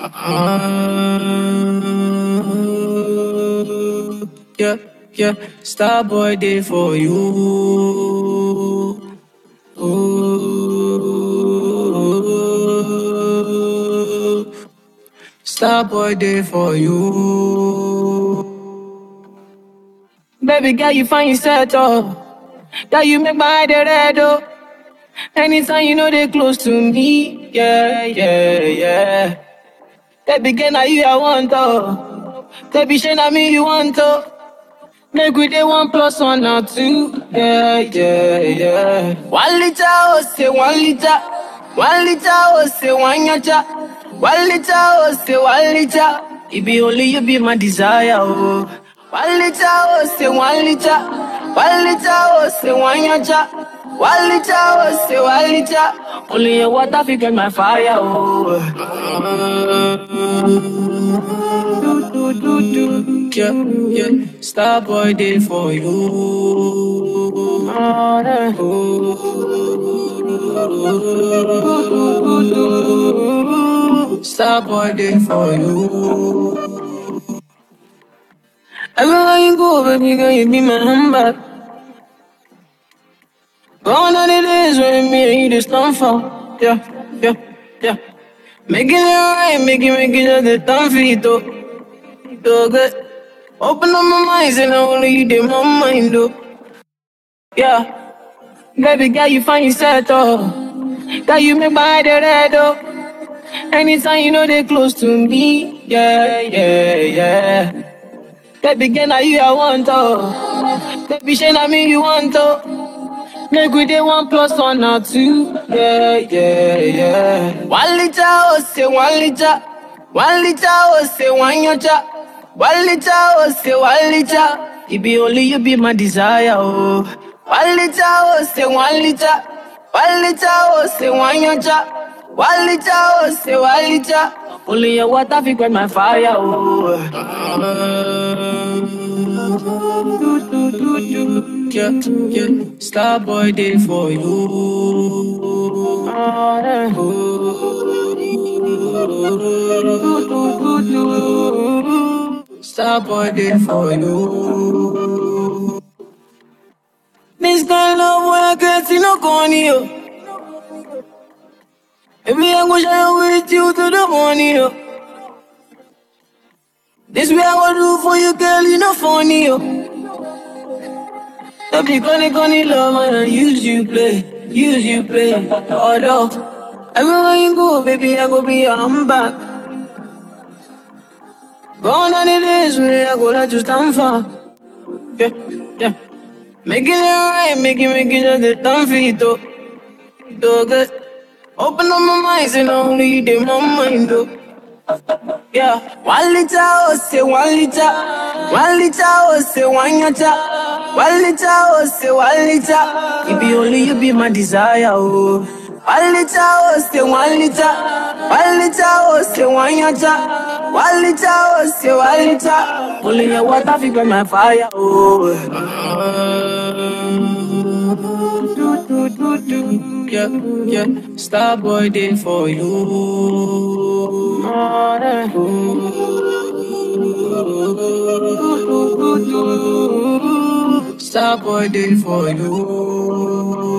Uh, yeah, yeah, Starboy day for you. Ooh. Starboy day for you. Baby girl, you find yourself oh. That you make my head red oh. Anytime you know they close to me, yeah, yeah, yeah. Baby girl, now you I want oh. Baby, shey na me you want oh. Make we dey one plus one or two, yeah, yeah, yeah. One liter oh say one liter, one liter oh say one yacha, one liter oh say one liter. It be only you be my desire oh. One liter oh say one liter, one liter oh say one yacha. One liter, oh, say one liter. Only your water fi get my fire, oh. Do, do, do, do. Yeah, yeah. Starboy day for you. Oh, yeah. Starboy day for you. Everywhere you go, baby girl, you be my handbag. Gone are the days when me and you just stand for. Yeah, yeah, yeah. Making it right, making, making just the time for it, though. So good. Open up my mind, and only you did my mind, though. Yeah. Baby girl, you find yourself, though. That you make my head red, though. Anytime you know they close to me. Yeah, yeah, yeah. Baby girl, now you I want, oh. Baby, shey na me you want, oh. Make we dey one plus one or two. Yeah, yeah, yeah. One liter, oh, say one liter. One liter, oh, say one yacha. One liter, oh, say one liter. It be only you be my desire, oh. One liter, oh, say one liter. One liter, oh, say one yacha. One liter, oh, say one liter. Only your water fi quench my fire, oh. Do, do, do, do. Yeah, yeah. Starboy day for you. Oh, yeah. Starboy day for you. This kind of love when I can't see no corny, yo. Baby, I go shine with you to the morning, yo. This way I go do for you, girl, you know funny, yo. Don't be gonna gonna love man and use you play, use you play. Although everywhere you go, baby, I go be your handbag. Gone are the days when I go let you stand for. Yeah, yeah. Making it right, making, making just the time for it, though. So good. Open up my mind, and only you did my mind, though. Yeah, one liter, oh, say one liter. One liter, oh, say one yacha. One liter, oh, say one liter. It be only you be my desire, oh. One liter, oh, say one liter. One liter, oh, say one yacha. One liter, oh, say one liter. Only your water fi quench my fire, oh. Do, do, do, do. Yeah, yeah. Starboy day for you. Oh, yeah. Starboy day for you.